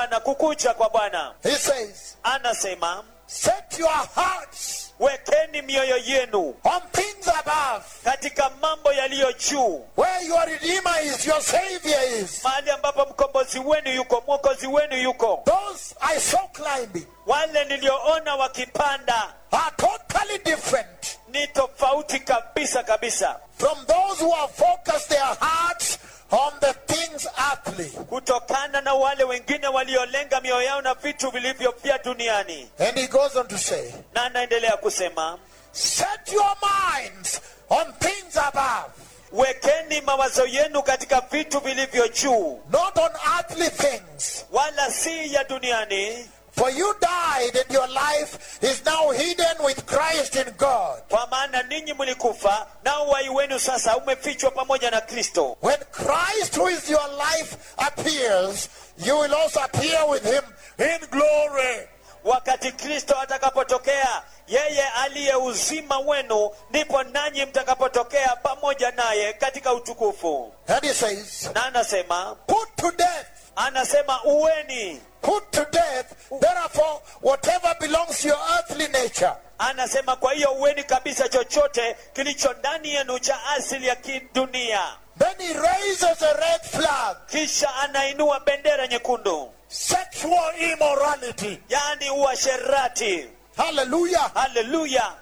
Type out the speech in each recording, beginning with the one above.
na kukucha kwa bwana He says, anasema Set your hearts wekeni mioyo yenu on things above, katika mambo yaliyo juu where your Redeemer is, your Savior is. mahali ambapo mkombozi wenu yuko mwokozi wenu yuko Those I saw climbing wale nilioona wakipanda are totally different ni tofauti kabisa kabisa from those who have focused their hearts on the things earthly. kutokana na wale wengine waliolenga mioyo yao na vitu vilivyo vya duniani And he goes on to say, na anaendelea kusema Set your minds on things above, wekeni mawazo yenu katika vitu vilivyo juu not on earthly things. wala si ya duniani For you died, and your life is now hidden with Christ in God. kwa maana ninyi mlikufa nao uhai wenu sasa umefichwa pamoja na kristo When Christ, who is your life, appears, you will also appear with him in glory. wakati kristo atakapotokea yeye aliye uzima wenu ndipo nanyi mtakapotokea pamoja naye katika utukufu And he says, na anasema Put to death, anasema uweni put to death, therefore, whatever belongs to your earthly nature. anasema kwa hiyo uweni kabisa chochote kilicho ndani yenu cha asili ya kidunia Then he raises a red flag, kisha anainua bendera nyekundu sexual immorality. yaani uasherati Hallelujah. haleluya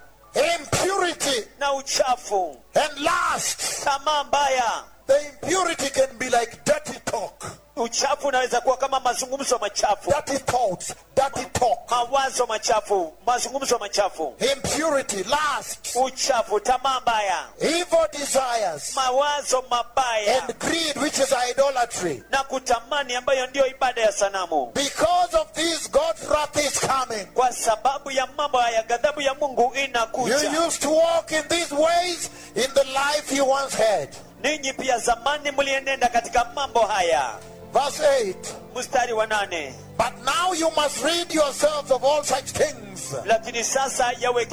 Impurity na uchafu and lust. tamaa mbaya The impurity can be like dirty talk, uchafu unaweza kuwa kama mazungumzo machafu dirty thoughts, dirty talk. mawazo machafu mazungumzo machafu Impurity, lust, uchafu tamaa mbaya evil desires, mawazo mabaya and greed, which is idolatry. na kutamani ambayo ndiyo ibada ya sanamu Because of this, God's wrath is coming. kwa sababu ya mambo haya ghadhabu ya mungu You inakuja used to walk in these ways in the life you once had. ninyi pia zamani mlienenda katika mambo haya Verse 8. mstari wa nane But now you must rid yourselves of all such things. lakini sasa yawe